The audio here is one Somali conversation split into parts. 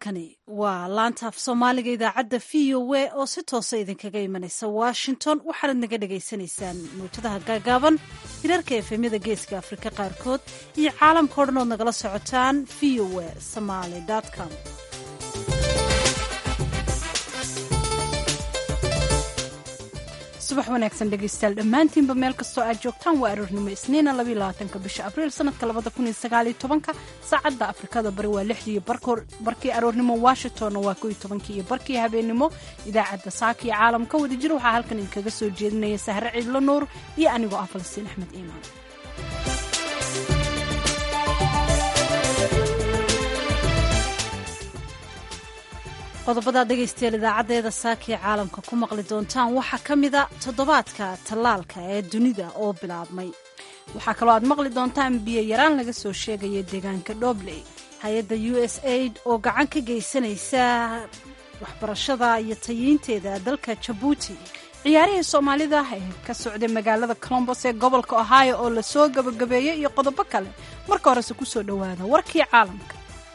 halkani waa laanta af soomaaliga idaacadda v o a oo si toosa idinkaga imanaysa washington waxaanad naga dhagaysanaysaan mawjadaha gaagaaban hirarka efemyada geeska afrika qaarkood iyo caalamka o dhan ood nagala socotaan v o a somaly com subax wanaagsan dhegaystayaal dhammaantiinba meel kastoo aad joogtaan waa aroornimo isniina labaatanka bisha abriil sanadka labada kun iyo sagaaliyo tobanka saacadda afrikada bari waa lixdii barkii aroornimo washingtonna waa koiyo tobankii iyo barkii habeennimo idaacadda saaka iyo caalamka wadajir waxaa halkan idinkaga soo jeedinaya sahre ciidlo nuur iyo anigoo ah falastiin axmed iimaan qodobadaad dhegaystayaal idaacaddeeda saakii caalamka ku maqli doontaan waxaa ka mida toddobaadka tallaalka ee dunida oo bilaabmay waxaa kaloo aad maqli doontaan biyo yaraan laga soo sheegaya deegaanka dhobley hay-adda u s aid oo gacan ka geysanaysa waxbarashada iyo tayiinteeda dalka jabuuti ciyaarihii soomaalida ee ka socday magaalada colombos ee gobolka ohio oo lasoo gabagabeeyey iyo qodobo kale marka horese ku soo dhowaada warkii caalamka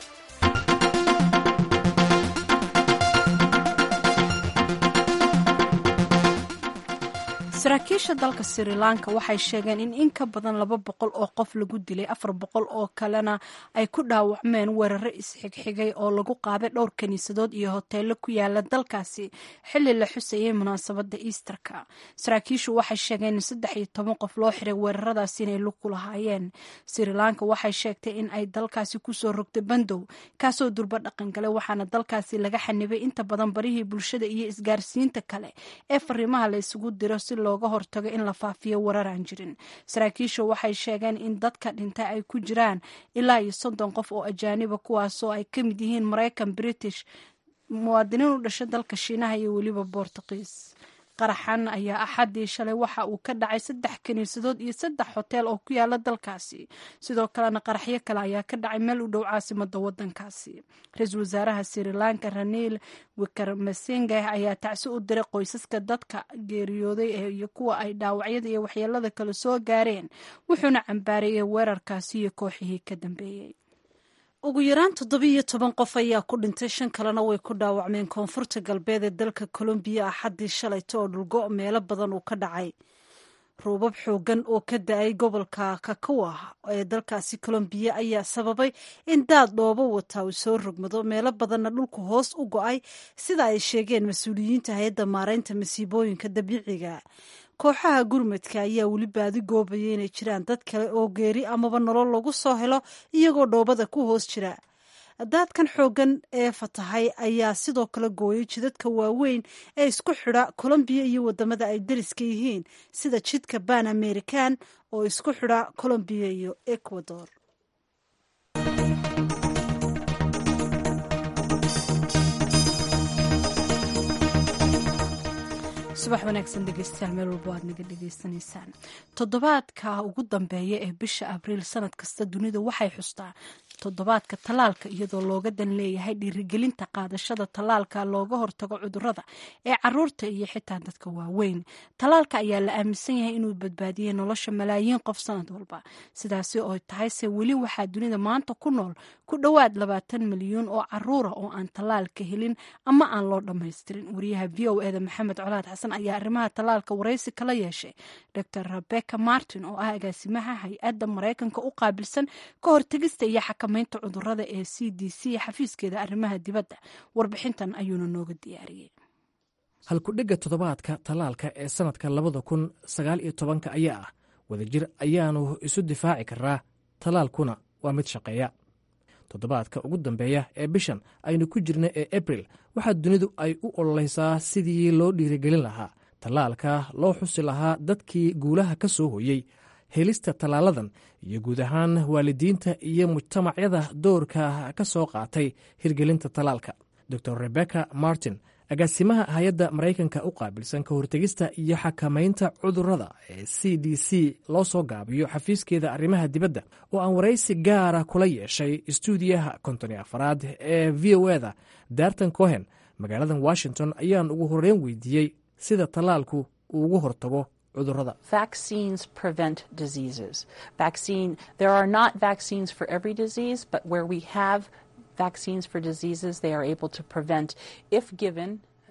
saraakiisha dalka sri lanka waxay sheegeen in in ka badan laba boqol oo qof lagu dilay afar boqol oo kalena ay ku dhaawacmeen weeraro isxigxigay oo lagu qaaday dhowr kiniisadood iyo hoteelo ku yaala dalkaasi xilli la xusayay munaasabadda easterka saraakiishu waxay sheegeen in saddex iyo toban qof loo xiray weeraradaasi inay lug ku lahaayeen sri lanka waxay sheegtay in ay dalkaasi kusoo rogtay bandow kaasoo durba dhaqan galay waxaana dalkaasi laga xanibay inta badan barihii bulshada iyo isgaarsiinta kale ee fariimaha la isugu diro si looga hortago in la faafiyo warar aan jirin saraakiishu waxay sheegeen in dadka dhintay ay ku jiraan ilaa iyo soddon qof oo ajaaniba kuwaasoo ay ka mid yihiin maraykan british muwaadiniin u dhasha dalka shiinaha iyo weliba boortuqiis qaraxan ayaa axaddii shalay waxa uu ka dhacay saddex kiniisadood iyo saddex hoteel oo ku yaala dalkaasi sidoo kalena qaraxyo kale ayaa ka dhacay meel u dhow caasimada wadankaasi ra-iisul wasaaraha sri lanka raniil wikarmasenge ayaa tacsi u diray qoysaska dadka geeriyooday iyo kuwa ay dhaawacyada iyo waxyeelada kale soo gaareen wuxuuna cambaareeyey weerarkaasi iyo kooxihii ka dambeeyey ugu yaraan toddobiiyo toban qof ayaa ku dhintay shan kalena way ku dhaawacmeen koonfurta galbeed ee dalka colombiya axaddii shalayto oo dhulgo meelo badan uu ka dhacay roobab xoogan oo ka da-ay gobolka kakawa ee dalkaasi colombiya ayaa sababay in daad dhoobo wata uu soo rogmado meelo badanna dhulku hoos u go-ay sida ay sheegeen mas-uuliyiinta hay-adda maareynta masiibooyinka dabiiciga kooxaha gurmadka ayaa weli baadi goobaya inay jiraan dad kale oo geeri amaba nolol lagu soo helo iyagoo dhoobada ku hoos jira daadkan xooggan ee fatahay ayaa sidoo kale gooyay jidadka waaweyn ee isku xidha colombiya iyo wadamada ay dariska yihiin sida jidka ban american oo isku xidha colombiya iyo ecuador subax wanaagsan dhegeystayaal meel walbo aad naga dhegeysanaysaan toddobaadka ugu dambeeya ee bisha abriil sanad kasta dunida waxay xustaa toddobaadka tallaalka iyadoo looga dan leeyahay dhiirigelinta qaadashada tallaalka looga hortago cudurada ee caruurta iyo xitaa dadka waaweyn tallaalka ayaa la aaminsan yahay inuu badbaadiyey nolosha malaayiin qof sanad walba sidaasi oo tahayse weli waxaa dunida maanta ku nool ku dhowaad labaatan milyuun oo caruura oo aan tallaalka helin ama aan loo dhammaystirin wariyaha v o eda maxamed colaad xasan ayaa arrimaha tallaalka waraysi kala yeeshay dor rebecca martin oo ah agaasimaha hay-adda maraykanka u qaabilsan ka hortegista iyo xakamaynta cudurada ee c d c xafiiskeeda arrimaha dibadda warbixintan ayuuna nooga diyaariyey halkudhigga toddobaadka tallaalka ee sannadka labada kun sagaal iyo tobanka ayaa ah wadajir ayaanu isu difaaci karaa tallaalkuna waa mid shaqeeya toddobaadka ugu dambeeya ee bishan aynu ku jirna ee abril waxaa dunidu ay u ololeysaa sidii loo dhiirigelin lahaa tallaalka loo xusi lahaa dadkii guulaha ka soo hoyey helista tallaaladan iyo guud ahaan waalidiinta iyo mujtamacyada doorka ka soo qaatay hirgelinta tallaalka dor rebecca martin agaasimaha hay-adda maraykanka u qaabilsan ka hortegista iyo xakamaynta cudurada ee c d c loo soo gaabiyo xafiiskeeda arrimaha dibadda oo aan waraysi gaara kula yeeshay istuudiyaha kontoni afaraad ee v o eda darton cohen magaaladan washington ayaan ugu horreyn weydiiyey sida tallaalku uu ugu hortago cudurada vaccines prevent diseases vaccine there are not vaccines for every disease but where we have vaccines for diseases they are able to prevent if given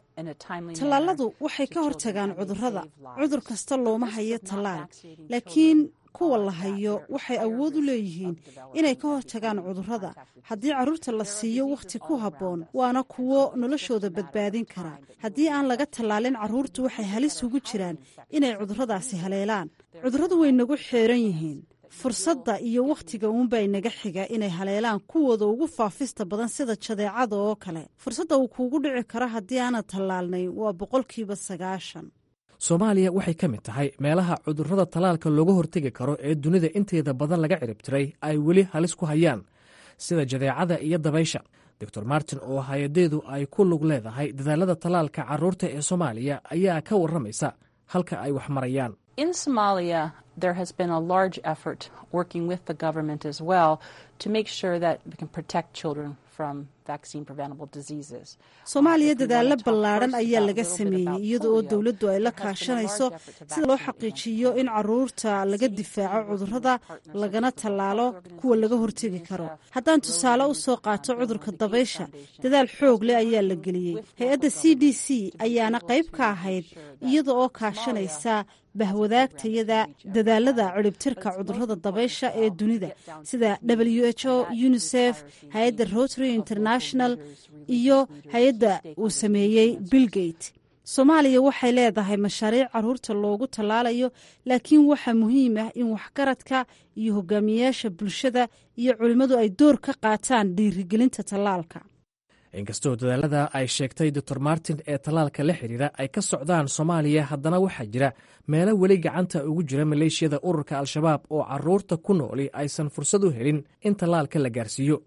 tallaaladu waxay ka hortagaan cudurrada cudur kasta looma hayo tallaal laakiin kuwa la hayo waxay awood u leeyihiin inay ka hortagaan cudurrada haddii carruurta la siiyo wakhti ku habboon waana kuwo noloshooda badbaadin kara haddii aan laga tallaalin carruurtu waxay halis ugu jiraan inay cudurradaasi haleelaan cudurradu way nagu xeeran yihiin fursadda iyo wakhtiga uunbaa inaga xiga inay haleelaan kuwooda ugu faafista badan sida jadeecada oo kale fursadda uu kuugu dhici karo haddii aanad tallaalnay waa boqolkiiba sagaashan soomaaliya waxay ka mid tahay meelaha cudurrada tallaalka looga hortegi karo ee dunida inteeda badan laga ciribtiray ay weli halis ku hayaan sida jadeecada iyo dabaysha doctor martin oo hay-adeedu ay ku lug leedahay dadaalada tallaalka carruurta ee soomaaliya ayaa ka warramaysa halka ay wax marayaan In Somalia, there has been a large effort working with the government as well to make sure that we can protect children from vaccine preventable diseases. soomaaliya dadaalo ballaadhan ayaa laga sameeyey iyada oo dowladdu ay la kaashanayso sida loo xaqiijiyo in caruurta laga difaaco cudurrada lagana tallaalo kuwa laga hortegi karo haddaan tusaale u soo qaato cudurka dabaysha dadaal xoog leh ayaa la geliyey hay-adda c d c ayaana qayb ka ahayd iyada oo kaashanaysa bahwadaagtayada dadaalada ciribtirka cudurrada dabaysha ee dunida sida w h o unisef hay-adda rotary international iyo hay-adda uu sameeyey billgate soomaaliya waxay leedahay mashaariic caruurta loogu tallaalayo laakiin waxaa muhiim ah in waxgaradka iyo hogaamiyayaasha bulshada iyo culimmadu ay door ka qaataan dhiirigelinta tallaalka inkastoo dadaalada ay sheegtay doctor martin ee tallaalka la xidhiira ay ka socdaan soomaaliya haddana waxaa jira meelo weli gacanta ugu jira maleeshiyada ururka al-shabaab oo caruurta ku nooli aysan fursad u helin in tallaalka la gaarsiiyo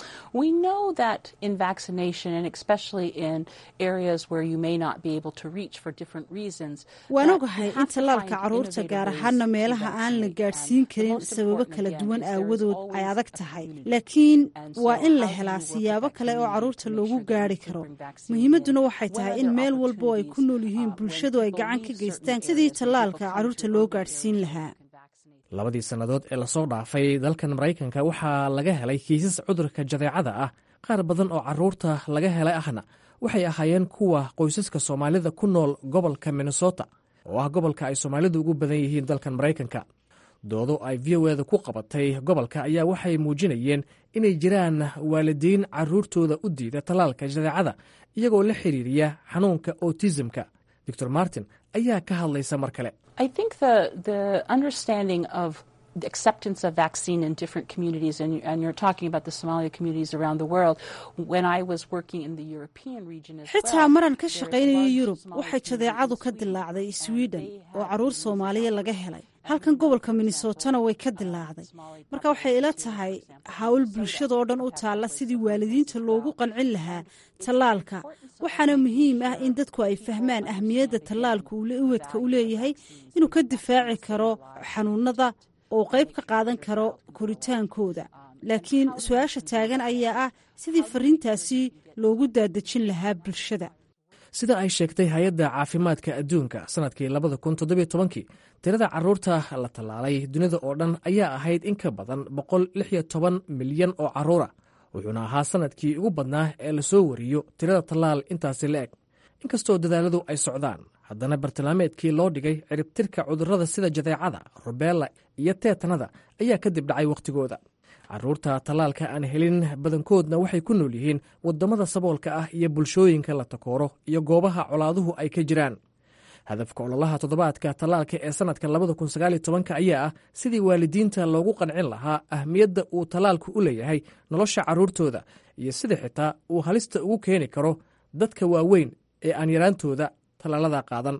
We know that in vaccination, and especially in areas where you may not be able to reach for different reasons, waan ogahay in tallaalka carruurta gaar ahaana meelaha aan la gaadhsiin karin sababo kala duwan aawadood ay adag tahay laakiin waa in la helaa siyaabo kale oo carruurta loogu gaari karo muhiimadduna waxay tahay in meel walba oo ay ku nool yihiin bulshadu ay gacan ka geystaan sidii tallaalka carruurta loo gaadhsiin lahaa labadii sannadood ee lasoo dhaafay dalkan maraykanka waxaa laga helay kiisas cudurka jadeecada ah qaar badan oo carruurta laga helay ahna waxay ahaayeen kuwa qoysaska soomaalida ku nool gobolka minnesota oo ah gobolka ay soomaalidu ugu badan yihiin dalkan maraykanka doodo ay v o eda ku qabatay gobolka ayaa waxay muujinayeen inay jiraan waalidiin carruurtooda u diida tallaalka jadeecada iyagoo la xiriiriya xanuunka autismka doctor martin ayaa ka hadlaysa mar kale I think the the understanding of the acceptance of vaccine in different communities, and, and you're talking about the Somali communities around the world. When I was working in the European region as xitaa well, maran ka there shaqaynayo was yurub Somali waxay communities jadeecadu in ka Sweden. dilaacday Uh, sweden they oo had carruur been soomaaliya laga vaccinated. helay halkan gobolka minnesotana way ka dilaacday marka waxay ila tahay hawl bulshada oo dhan u taalla sidii waalidiinta loogu qancin lahaa tallaalka waxaana muhiim ah in dadku ay fahmaan ahmiyadda tallaalku uu le- uwadka u leeyahay inuu ka difaaci karo xanuunada oo qayb ka qaadan karo koritaankooda laakiin su-aasha taagan ayaa ah sidii fariintaasi loogu daadejin lahaa bulshada sida ay sheegtay hay-adda caafimaadka adduunka sannadkii labada kun toddobiyo tobankii tirada carruurta la tallaalay dunida oo dhan ayaa ahayd in ka badan boqol lix iyo toban milyan oo carruura wuxuuna ahaa sannadkii ugu badnaa ee lasoo wariyo tirada tallaal intaasi la eg inkastoo dadaaladu ay socdaan haddana bartilmaameedkii loo dhigay ciribtirka cudurrada sida jadeecada rubeella iyo teetanada ayaa kadib dhacay wakhtigooda carruurta tallaalka aan helin badankoodna waxay ku nool yihiin waddamada saboolka ah iyo bulshooyinka la takooro iyo goobaha colaaduhu ay ka jiraan hadafka ololaha toddobaadka tallaalka ee sannadka labada kun sagaaliyo tobanka ayaa ah sidii waalidiinta loogu qancin lahaa ahmiyadda uu tallaalku u leeyahay nolosha carruurtooda iyo sida xitaa uu halista ugu keeni karo dadka waaweyn ee aan yaraantooda tallaalada qaadan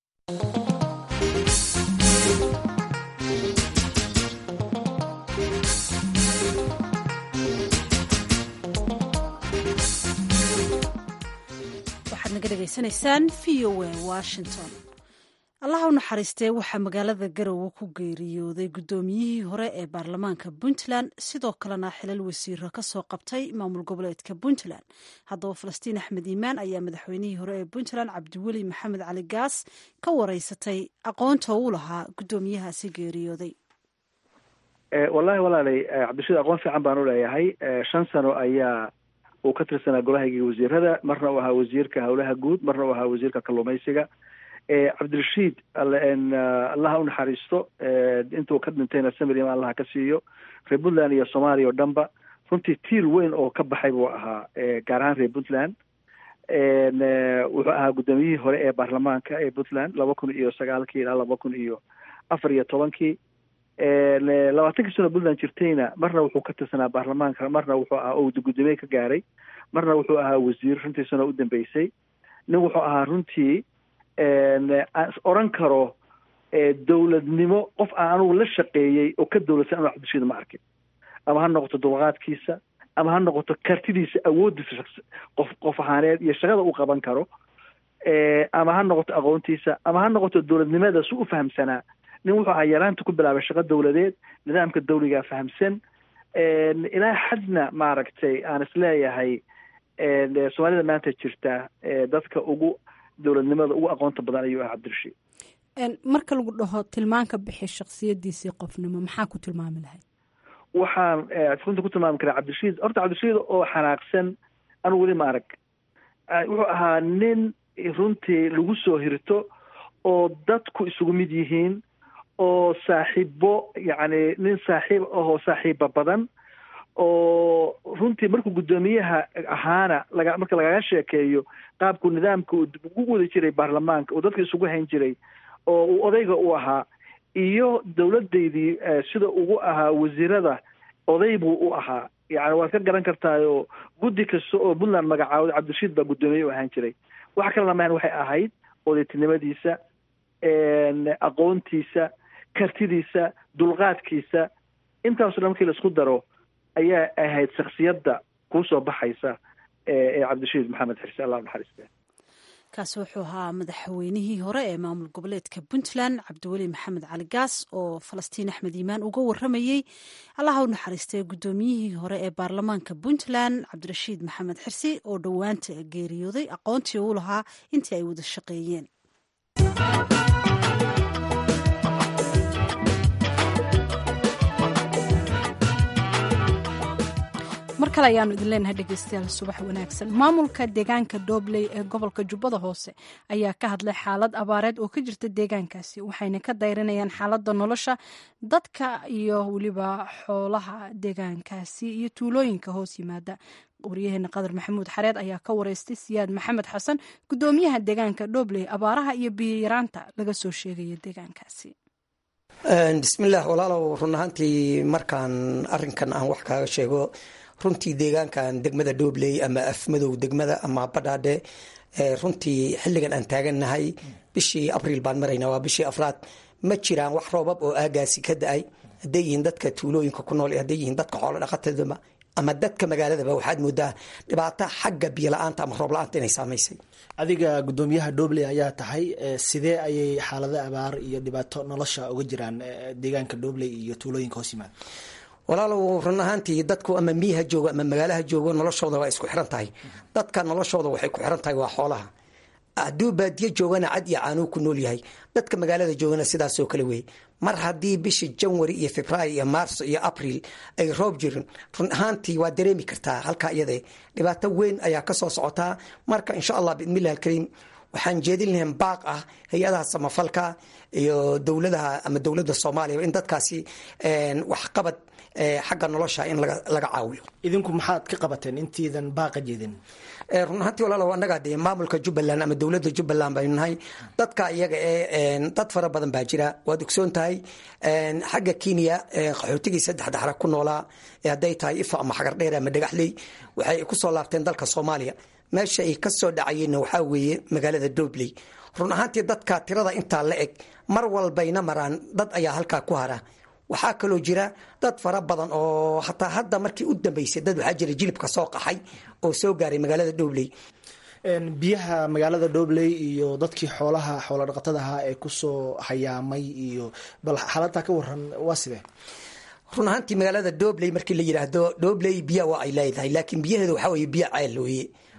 waxaad naga dhegaysanaysaan v o a washington allaha u naxariistee waxaa magaalada garowe ku geeriyooday guddoomiyihii hore ee baarlamaanka puntland sidoo kalena xilal wasiiro ka soo qabtay maamul goboleedka puntland haddaba falastiin axmed iimaan ayaa madaxweynihii hore ee puntland cabdiweli maxamed cali gaas ka wareysatay aqoonta uu lahaa guddoomiyahaasi geeriyooday wallahi walaalay cabdirashiid aqoon fiican baan uleeyahay shan sano ayaa uu ka tirsanaa golahayga wasiirada marna uu ahaa wasiirka howlaha guud marna uu ahaa wasiirka kalluumaysiga cabdirashiid allaha unaxariisto intuu ka dhintayna samiriam allaha ka siiyo reer puntland iyo soomaaliya o dhanba runtii tiir weyn oo ka baxay buu ahaa gaar ahaan reer puntland wuxuu ahaa guddoomiyihii hore ee baarlamaanka ee puntland laba kun iyo sagaalkii ilaa laba kun iyo afar iyo tobankii labaatankii sano puntland jirtayna marna wuxuu ka tirsanaa baarlamaanka marna wuxuu ahaa oo guddoomiye ka gaaray marna wuxuu ahaa wasiir runtii sano u dambeysay nin wuxuu ahaa runtii oran karo dowladnimo qof aan anugu la shaqeeyey oo ka dowladsan anu cabdishiid ma arkin ama ha noqoto dulqaadkiisa ama ha noqoto kartidiisa awoodiisa qof qof ahaaneed iyo shaqada uu qaban karo ama ha noqoto aqoontiisa ama ha noqoto dowladnimada su u fahamsanaa nin wuxuu ahaa yaraanta ku bilaabay shaqo dowladeed nidaamka dawligaa fahamsan ilaa xadna maaragtay aan isleeyahay soomaalida maanta jirta dadka ugu dowladnimada ugu aqoonta badan ayuu ah cabdirashiid marka lagu dhaho tilmaanka bixi shaksiyadiisii qofnimo maxaa ku tilmaami lahayd waxaan runta ku tilmaami karaa cabdirashiid horta cabdirashiid oo xanaaqsan anu weli ma arag wuxuu ahaa nin runtii lagu soo hirto oo dadku isugu mid yihiin oo saaxiibo yacni nin saaxiib ahoo saaxiiba badan oo runtii markuu guddoomiyaha ahaana laga marka lagaga sheekeeyo qaabku nidaamka ugu wadi jiray baarlamaanka oo dadka isugu hayn jiray oo uu odayga u ahaa iyo dowladdaydii sida ugu ahaa wasiirada oday buu u ahaa yani waad ka garan kartaayoo guddi kasta oo puntland magacaawda cabdirashiid baa guddoomiye u ahaan jiray wax kalena mahan waxay ahayd odaytinimadiisa aqoontiisa kartidiisa dulqaadkiisa intaaso dhan markii laisku daro ayaa ahayd shaksiyadda kuusoo baxaysa ee cabdirashiid maxamed xirse allah naxariiste kaasi wuxuu ahaa madaxweynihii hore ee maamul goboleedka puntland cabdiweli maxamed cali gaas oo falastiin axmed iimaan uga waramayey allaha u naxariistay guddoomiyihii hore ee baarlamaanka puntland cabdirashiid maxamed xirsi oo dhowaanta geeriyooday aqoontii uu lahaa intii ay wada shaqeeyeen mar kale ayaanu idin leenahay dhegeystayaal subax wanaagsan maamulka deegaanka doobley ee gobolka jubbada hoose ayaa ka hadlay xaalad abaareed oo ka jirta deegaankaasi waxayna ka dayrinayaan xaaladda nolosha dadka iyo weliba xoolaha deegaankaasi iyo tuulooyinka hoos yimaada waryaheena qadar maxamuud xareed ayaa ka wareystay siyaad maxamed xasan guddoomiyaha deegaanka doobley abaaraha iyo biyiyaraanta laga soo sheegaya deegaankaasi bismillaah walaalow run ahaantii markaan arinkan aan wax kaaga sheego runtii deegaankan degmada doobley ama afmadow degmada ama badhaadhe runtii xilligan aan taagannahay bishii abriil baan maraynaa waa bishii afraad ma jiraan wax roobab oo aagaasi ka da-ay hadday yihiin dadka tuulooyinka ku nool hadday yihiin dadka xoolo dhaqatadaba ama dadka magaaladaba waxaad moodaa dhibaato xagga biyola-aanta ama roob la-aanta inay saamaysay adiga guddoomiyaha doobley ayaa tahay sidee ayay xaalada abaar iyo dhibaato nolosha uga jiraan deegaanka doobley iyo tuulooyinka hoos yimaada walaalow run ahaantii dadku ama miyaha joogo ama magaalaha joogo noloshooda waa isku xiran tahay dadka noloshooda waxay ku xiran tahay waa xoolaha hadduu baadiye joogana cad iyo caanuu ku nool yahay dadka magaalada joogana sidaasoo kale wey mar haddii bishii janwari iyo februaar iyo maarso iyo abriil ay roob jirin run ahaantii waa dareemi kartaa halkaa iyade dhibaato weyn ayaa kasoo socotaa marka insha allah biidnillahi alkariim waxaan jeedin lahayn baaq ah hay-adaha samafalka iyo dowladaha ama dowladda soomaaliya in dadkaasi waxqabad xagga nolosha in laga caawiyo idinku maxaad ka qabateen intiidan baaqa jeedin run ahaantii walaalow annagaa dee maamulka jubbaland ama dowladda jubbaland baynu nahay dadka iyaga ee dad fara badan baa jira waad ogsoon tahay xagga kenya qaxootigii saddex daxra ku noolaa hadday tahay ifa ama xagardheer ama dhagaxley waxay kusoo laabteen dalka soomaaliya meesha ay kasoo dhacayeenna waxaa weeye magaalada doobley run ahaantii dadka tirada intaa la eg mar walbayna maraan dad ayaa halkaa ku hara waxaa kaloo jira dad fara badan oo hataa hadda markii u dambeysay dad waxaa jira jilibka soo qaxay oo soo gaaray magaalada doobley biyaha magaalada doobley iyo dadkii xoolaha xoola dhaqatadaha ee kusoo hayaamay iyo bal xaaladtaa ka waran waa sidee run ahaantii magaalada doobley markii la yidhaahdo doobley biya waa ay leedahay laakiin biyaheedu waxaa weye biyo ceel weye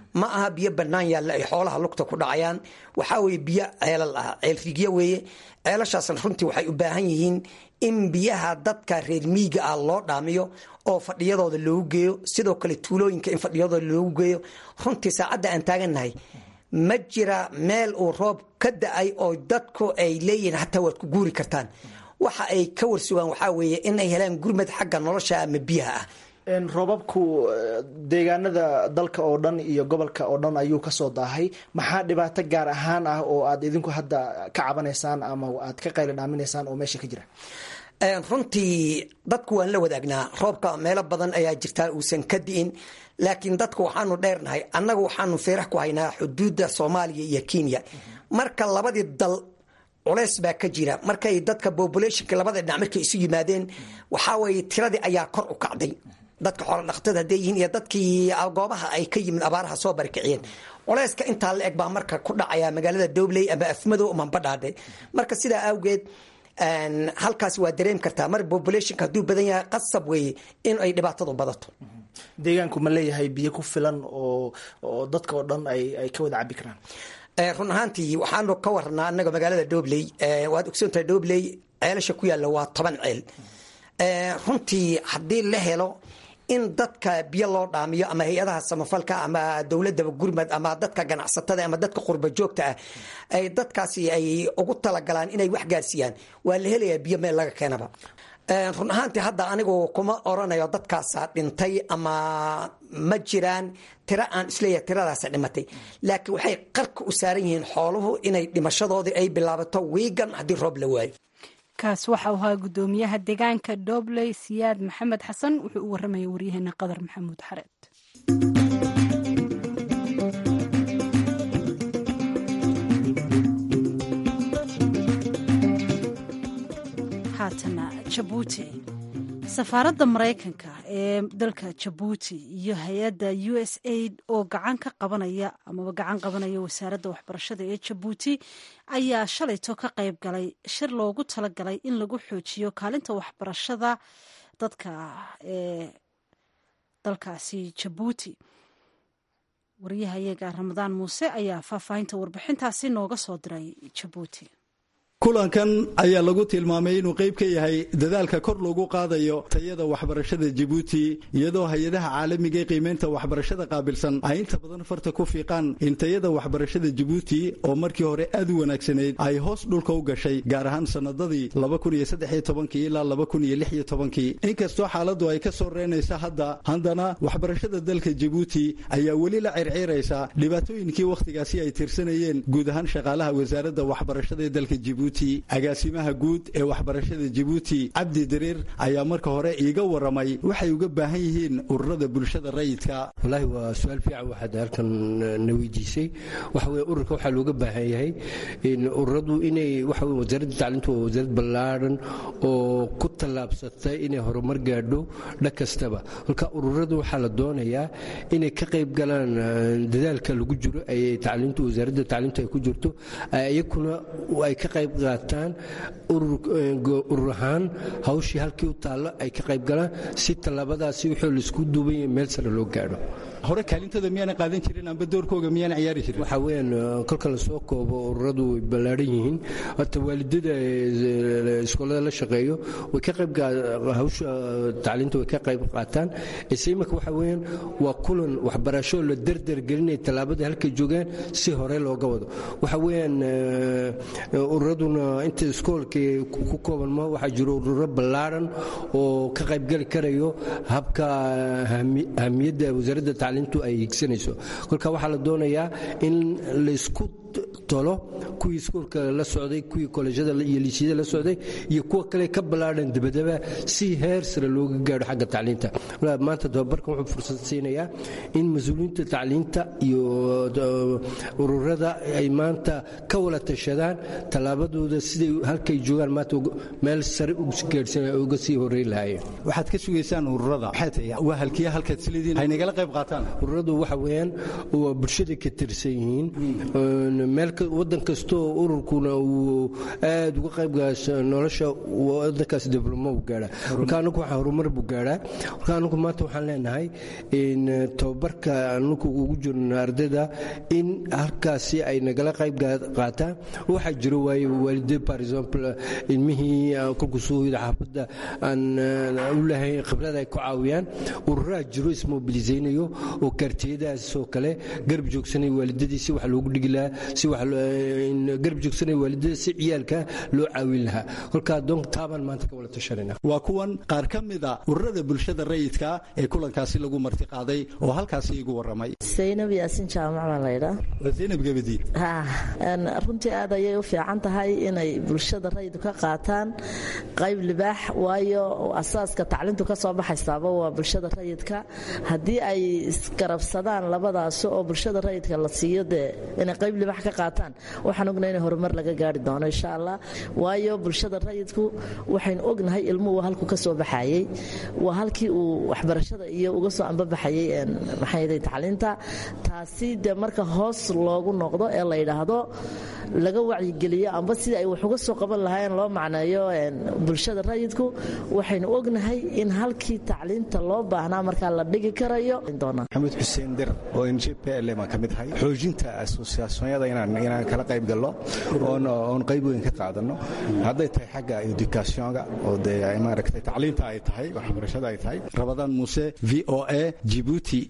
ma aha biyo bannaan yaalla ay xoolaha lugta ku dhacayaan waxaa weeye biyo ceelal ah ceelrigyo weeye ceelashaasna runtii waxay u baahan yihiin in biyaha dadka reer miiga ah loo dhaamiyo oo fadhiyadooda loogu geeyo sidoo kale tuulooyinka in fadhiyadooda loogu geeyo runtii saacadda aan taagannahay ma jira meel uu roob ka da-ay oo dadku ay leeyihiin hataa waad ku guuri kartaan waxa ay ka warsugaan waxaa weeye inay helaan gurmad xagga nolosha ama biyaha ah roobabku deegaanada dalka oo dhan iyo gobolka oo dhan ayuu kasoo daahay maxaa dhibaato gaar ahaan ah oo aad idinku hadda ka cabanaysaan ama aad ka qayli dhaaminaysaan oo meesha ka jira runtii dadku waan la wadaagnaa roobka meelo badan ayaa jirtaa uusan ka di'in laakiin dadku waxaanu dheernahay annagu waxaanu feerax ku haynaa xuduudda soomaaliya iyo kenya marka labadii dal culeys baa ka jira markay dadka populationka labada dhinac markay isu yimaadeen waxaa weeye tiradii ayaa kor u kacday dadka xoolo dhaqatada hadday yihiin iyo dadkii goobaha ay ka yimid abaaraha soo barikiciyeen culeyska intaa la eg baa marka ku dhacaya magaalada dobley ama afmadow ama badhaadhe marka sidaa awgeed halkaas waa dareem kartaa mar populationka hadduu badan yahay qasab weeye in ay dhibaatadu badato deegaanku ma leeyahay biyo ku filan oo oo dadka oo dhan ay ay ka wada cabi karaan run ahaantii waxaanu ka waranaa anaga magaalada dobley waad ogsoontahay dobley ceelasha ku yaalla waa toban ceel runtii haddii la helo in dadka biyo loo dhaamiyo ama hay-adaha samafalka ama dowladaba gurmad ama dadka ganacsatada ama dadka qurba joogta ah ay dadkaasi ay ugu talagalaan inay wax gaarsiiyaan waa la helayaa biyo meel laga keenaba run ahaantii hadda anigu kuma oranayo dadkaasa dhintay ama ma jiraan tiro aan isleeyahay tiradaasa dhimatay laakiin waxay qarka u saaran yihiin xooluhu inay dhimashadoodii ay bilaabato wiigan haddii roob la waayo kaas waxa uu ahaa guddoomiyaha deegaanka dobley siyaad maxamed xasan wuxuu u warramaya waryaheena qadar maxamuud xareed haatana jabuuti safaaradda maraykanka ee dalka jabuuti iyo hay-adda u s aid oo gacan ka qabanaya amaba gacan qabanaya wasaaradda waxbarashada ee jabuuti ayaa shalayto ka qayb galay shir loogu talagalay in lagu xoojiyo kaalinta waxbarashada dadka ee dalkaasi jabuuti waryahayaga ramadaan muuse ayaa faahfaahinta warbixintaasi nooga soo diray jabuuti kulankan ayaa lagu tilmaamay inuu qayb ka yahay dadaalka kor loogu qaadayo tayada waxbarashada jabuuti iyadoo hay-adaha caalamiga ee qiimeynta waxbarashada qaabilsan ay inta badan farta ku fiiqaan in tayada waxbarashada jabuuti oo markii hore aad u wanaagsanayd ay hoos dhulka u gashay gaar ahaan sannadadii ilaa inkastoo xaaladdu ay ka soo reynaysa hadda haddana waxbarashada dalka jabuuti ayaa weli la circiiraysa dhibaatooyinkii wakhtigaasi ay tirsanayeen guud ahaan shaqaalaha wasaaradda waxbarashada ee dalka jabuuti agaasimaha guud ee waxbarashada jabuuti cabdi dariir ayaa marka hore iiga waramay waxay uga baahan yihiin ururada bulshada rayidka wallaahi waa su-aal fiican waxaad halkan na weydiisay waxa weye ururka waxaa looga baahan yahay ururadu inay waxa weye wasaaradda tacliintu waa wasaarad ballaadhan oo ku tallaabsatay inay horumar gaadho dhan kastaba halka ururadu waxaa la doonayaa inay ka qayb galaan dadaalka lagu jiro ay tacliintu wasaaradda tacliintu ay ku jirto iyakuna ay ka qayb qaataan urur ahaan hawshii halkii u taallo ay ka qayb galaan si tallaabadaasi wuxuu laisku duubanya meel sare loo gaadho hore kaalintooda miyaana qaadan jirin amba doorkooga miyaana ciyaari jirin waxaa weeyaan kolka lasoo koobo ururadu way ballaadhan yihiin horta waalidada iskoolada la shaqeeyo way ka qayb hawsha tacliinta way ka qayb qaataan ise imika waxa weeyaan waa kulan waxbarasho la derder gelinaya tallaabada halkay joogaan si hore looga wado waxa weeyaan ururaduna inta iskoolka ku kooban ma waxaa jiro ururo ballaadhan oo ka qaybgeli karayo habka ahamiyadda wasaaradda tacliintu ay higsanayso kolka waxaa la doonayaa in laysku tolo kuwii iskuolka la socday kuwii kolejyada iyo liisyada la socday iyo kuwa kale ka ballaadhan dabadaba si heer sare looga gaadho xagga tacliinta maanta tababarkan wuxuu fursad siinayaa in mas-uuliyiinta tacliinta iyo ururada ay maanta ka wala tashadaan tallaabadooda siday halkay joogaan maanta meel sare gaadhsan uga sii horeyn lahaayeen waxaad ka sugaysaan ururada maxay tahay waa halkiya halkaad isleediin hay nagala qayb qaataan ururadu waxa weeyaan waa bulshada ka tirsan yihiin meel wadan kastoo ururkuna uu aad uga qaybgaas nolosha wadankaas diblomo u gaadhaa marka anagu waxaa horumar buu gaadhaa marka anagu maanta waxaan leenahay in tababarka anagu ugu jirno ardayda in halkaasi ay nagala qayb qaataan waxaa jiro waaye waalide par exemple ilmihii kolkuu soo hoyda xaafadda aan u lahayn khibrada ay ku caawiyaan ururaa jiro ismobilisaynayo oo kaartiyadaas oo kale garab joogsanaya waalidadii si wax loogu dhigi lahaa si garab joogsanaya waalidada si ciyaalka loo caawin lahaa kolkaa doonka taabaan maanta ka wala tashanayna waa kuwan qaar ka mida ururada bulshada rayidka ee kulankaasi lagu marti qaaday oo halkaasi igu waramay saynab yaasin jaamac baa laydhaa waa zaynab gabadi runtii aad ayay u fiican tahay inay bulshada rayidku ka qaataan qayb libaax waayo asaaska tacliintu ka soo baxaysaaba waa bulshada rayidka haddii ay isgarabsadaan labadaasi oo bulshada rayidka la siiyo dee inay qayb libaax ka qaataan waxaan ognahay in horumar laga gaari doono insha allah waayo bulshada rayidku waxaynu ognahay ilmuhu halku ka soo baxayey waa halkii uu waxbarashada iyo uga soo ambabaxayey maxay tacliinta taasi dee marka hoos loogu noqdo ee la yidhaahdo laga wacyigeliyo amba sidii ay wax uga soo qaban lahaayeen loo macneeyo bulshada rayidku waxaynu ognahay in halkii tacliinta loo baahnaa markaa la dhigi karayo maxamed xuseen dir oo n j p l baan ka mid ahay xoojinta asosiyaasonyada inaan kala qayb galno oon qayb weyn ka qaadano hadday tahay xagga edukationga oo dee maaragtay tacliinta ay tahay waxbarashada ay tahay rabadaan muuse v o a jibuuti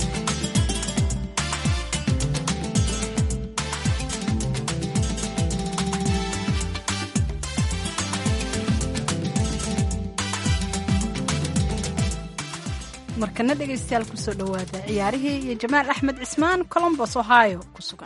markana dhegaystayaal kusoo dhowaada ciyaarihii iyo jamaal axmed cismaan colombos ohio ku sugan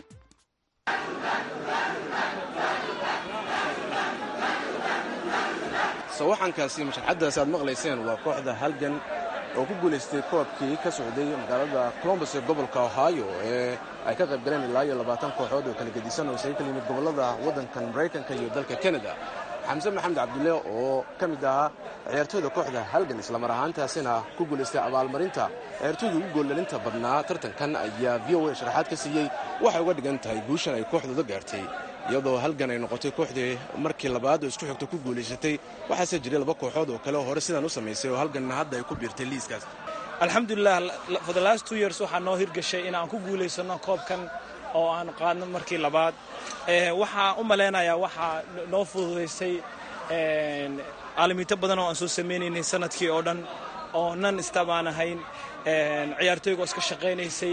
sawaxankaasi mashraxaddaas aad maqlayseen waa kooxda halgan oo ku guulaystay koobkii ka socday magaalada colombos ee gobolka ohio ee ay ka qayb galeen ilaa iyo labaatan kooxood oo kala gedisan oo isaga kala yimid gobollada waddankan maraykanka iyo dalka kanada xamse maxamed cabdulle oo ka mid ahaa ciyaartooyda kooxda halgan islamar ahaantaasina ku guulaystay abaalmarinta ciyaartooyda ugu goollalinta badnaa tartankan ayaa v o a sharaxaad ka siiyey waxay uga dhigan tahay guushan ay kooxdooda gaartay iyadoo halgan ay noqotay kooxdii markii labaad oo isku xigta ku guulaysatay waxaase jiray laba kooxood oo kale oo hore sidaan u samaysay oo halganna hadda ay ku biirtay liiskaas alxamdulilah for the last two years waxaa noo hirgashay inaan ku guulaysano koobkan oo aan qaadno markii labaad waxaa u malaynayaa waxaa noo fududaysay caalamiito badan oo aan soo samaynaynay sanadkii oo dhan oo nan istabaan ahayn ciyaartooyga oo iska shaqaynaysay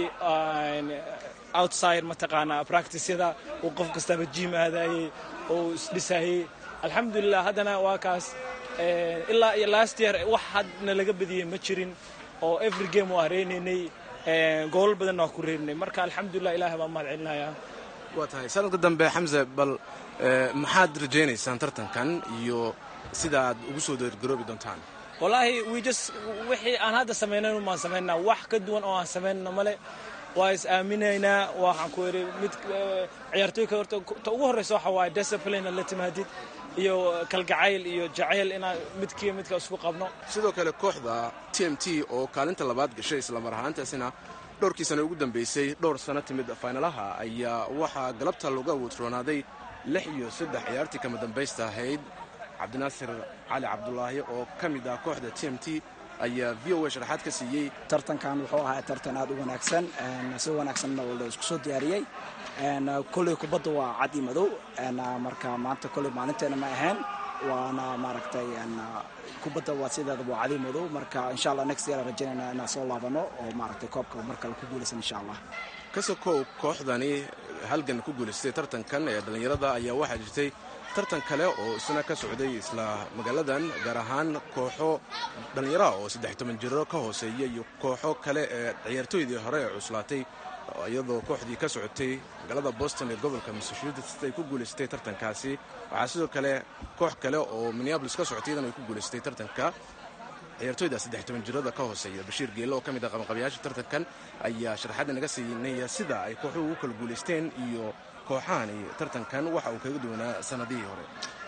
outside mataqaanaa practicyada uu qof kastaba jim aadayey oo isdhisayey alxamdulilah haddana waa kaas ilaa iyo last year wax hadna laga badiyey ma jirin oo every game waa reynaynay goolal badanna waa ku reerinay marka alxamdulilah ilahay baan mahad celinayaa waa tahay sanadka dambe xamse bal maxaad rajaynaysaan tartankan iyo sida aad ugu soo dargaroobi doontaan wallaahi wijus wixii aan hadda samaynayn umaan samaynaa wax ka duwan oo aan samaynno male waa is aaminaynaa waxaan ku idhi mid ciyaartooyka horta ta ugu horraysa waxa waaye discipline la timaadid iyo kalgacayl iyo jacayl inaan midkii midka isku qabno sidoo kale kooxda t m t oo kaalinta labaad gashay islamar ahaantaasina dhowrkii sano ugu dambaysay dhowr sano timid faynalaha ayaa waxaa galabta lagu awoodroonaaday lix iyo saddex ciyaartii kama dambaysta ahayd cabdinaasir cali cabdulaahi oo ka mid ah kooxda t m t ayaa v o a sharaxaad ka siiyey tartankan wuxuu ahaa tartan aad u wanaagsan si wanaagsanna la isku soo diyaariyey kolley kubadda waa cad iyo madow marka maanta kolley maalinteena ma ahayn waana maaragtay kubadda waa sideeda waa cadi madow marka insha allah next year rajaynayna inaan soo laabano oo maaragtay koobka mar kale ku guulaysan insha allah kasokow kooxdani halgan ku guulaystay tartankan ee dhallinyarada ayaa waxaa jirtay tartan kale oo isna ka socday isla magaaladan gaar ahaan kooxo dhallinyaraha oo saddex toban jiro ka hooseeya iyo kooxo kale ee ciyaartooydii hore ee cuslaatay iyadoo kooxdii ka socotay magaalada boston ee gobolka massachusetts ay ku guulaysatay tartankaasi waxaa sidoo kale koox kale oo minneabolis ka socotay iyadana ay ku guulaysatay tartanka ciyaartooyda saddex toban jirada ka hooseeya bashiir geelle oo ka mid ah qabanqabayaasha tartankan ayaa sharaxaadda naga siinaya sida ay kooxuhu ugu kala guulaysteen iyo kooxahani tartankan waxa uu kaga duwanaa sanadihii hore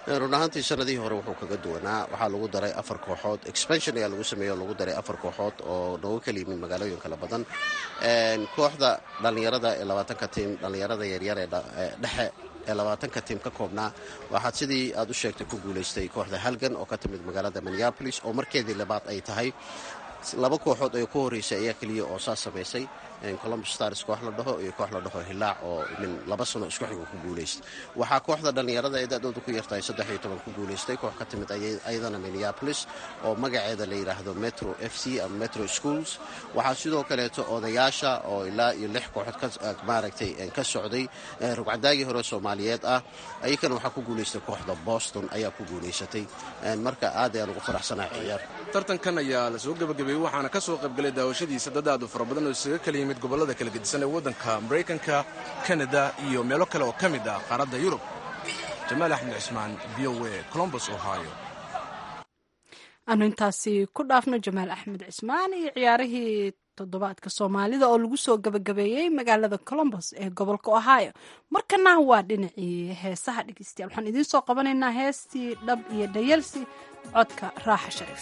run ahaantii sanadihii hore wuxuu kaga duwanaa waxaa lagu daray afar kooxood expansion ayaa lagu sameeyey oo lagu daray afar kooxood oo nooga kala yimid magaalooyin kala badan kooxda dhallinyarada ee labaatanka tiim dhallinyarada yaryar ee dhexe ee labaatanka tiim ka koobnaa waxaad sidii aad u sheegtay ku guulaystay kooxda halgan oo ka timid magaalada minneapolis oo markeedii labaad ay tahay laba kooxood ee ku horreysay ayaa keliya oo saas samaysay columbus stars koox la dhaho iyo koox la dhaho hilaac oo min laba sano isku xigo ku guulaystay waxaa kooxda dhallinyarada ee da-dooda ku yartahay saddex iyo toban ku guulaystay koox ka timid ayadana minneapolis oo magaceeda la yidhaahdo metro f c ama metro schools waxaa sidoo kaleeto odayaasha oo ilaa iyo lix kooxood maaragtay ka socday rugcadaagii hore soomaaliyeed ah ayakana waxaa ku guulaystay kooxda boston ayaa ku guulaysatay marka aad ayaan ugu faraxsanahay ciyaar tartankan ayaa la soo gebagabeeyey waxaana ka soo qaybgalay daawashadiisa dad aad u fara badan oo isaga kala yimid gobollada kala gedisan ee waddanka maraykanka kanada iyo meelo kale oo ka mid ah qaaradda yurub jamaal axmed cismaan v o a colombus ohio aanu intaasi ku dhaafno jamaal axmed cismaan iyo ciyaarihii toddobaadka soomaalida oo lagu soo gabagabeeyey magaalada colombos ee gobolka ohio markana waa dhinacii heesaha dhegeystayaal waxaan idiin soo qabanaynaa heestii dhab iyo dhayalsi codka raaxa shariif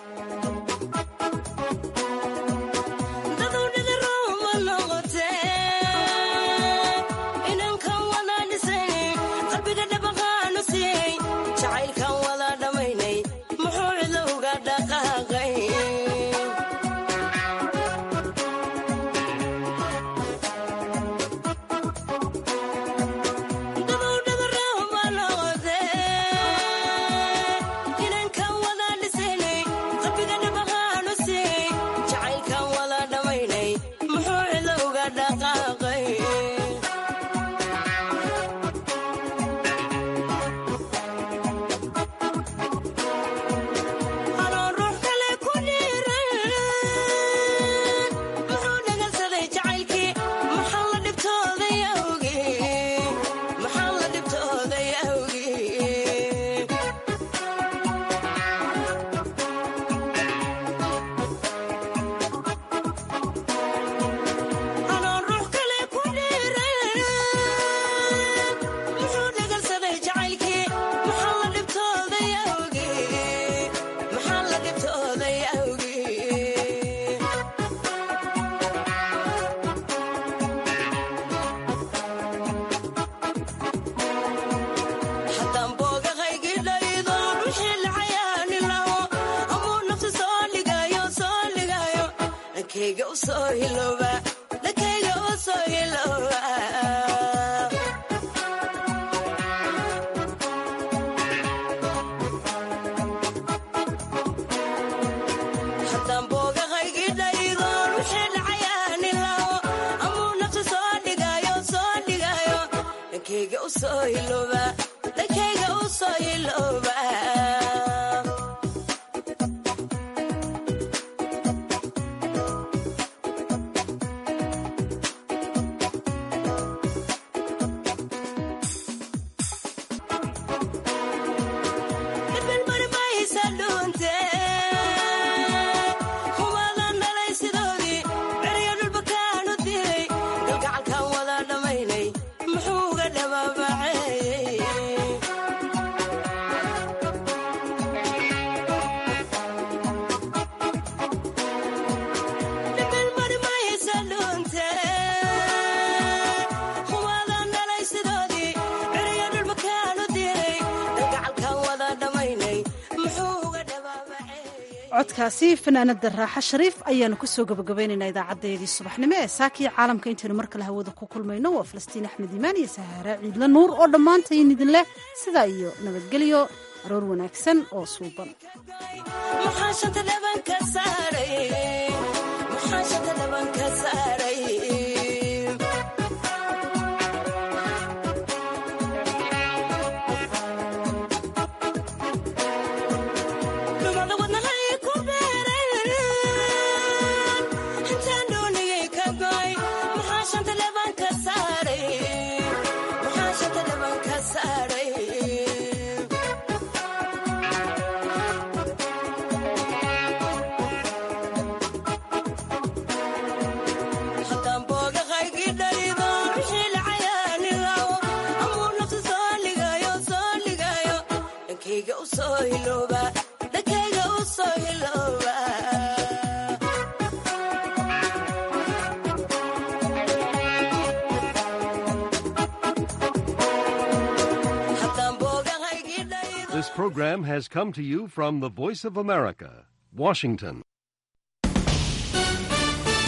codkaasi fanaanada raaxa shariif ayaanu kusoo gabagabaynaynaa idaacadeedii subaxnimo ee saakiya caalamka intaynu mar kale hawada ku kulmayno waa falastiin axmed iimaan iyo sahaara ciidla nuur oo dhammaantayn idin leh sidaa iyo nabadgelyo aroor wanaagsan oo suuban program has come to you from the Voice of America, Washington.